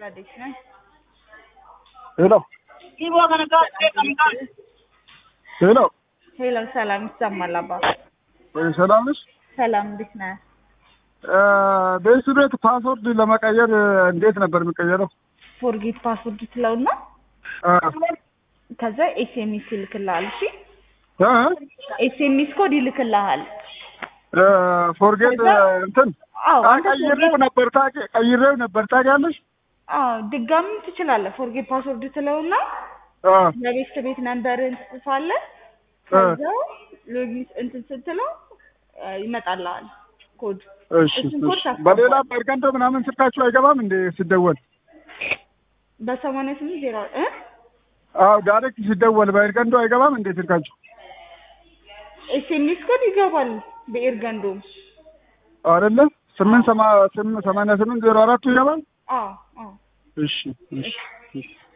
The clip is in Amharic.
ረዴት ነኝ። ሄሎ ሄሎ ሄሎ ሰላም ይሰማል አባ? ሰላም ነሽ? ሰላም እንዴት ነህ? ቤት ቤት ፓስወርድ ለመቀየር እንዴት ነበር የሚቀየረው? ፎርጌት ፓስወርድ ትለውና አ ከዛ ኤስኤምኤስ ይልክልሃል። እሺ አ ኤስኤምኤስ ኮድ ይልክልሃል። ፎርጌት እንትን አዎ አንተ ቀይሬው ነበር ታውቂ ቀይሬው ነበር ታውቂያለሽ? አዎ ድጋሚ ትችላለህ። ፎርጌት ፓስወርድ ትለውና አ ለቤት ቤት ነንበርን ትጽፋለህ። አ ከዛ ሎጊን እንትን ስትለው አ፣ ይመጣልሃል ኮድ። እሺ እሱን ኮድ እሺ። ታስገባለህ። በሌላ በርገንዶ ምናምን ስልካችሁ አይገባም እንዴ ሲደወል? በሰማንያ ስምንት ዜሮ እ አዎ ዳይሬክት ሲደወል በርገንዶ አይገባም እንዴ ስልካችሁ? ኤስኤምኤስ ኮድ ይገባል በኤርገንዶም። አይደለ? ስምንት ሰማ ስምንት ሰማንያ ስምንት ዜሮ አራቱ ይገባል? አዎ አዎ እሺ እሺ እሺ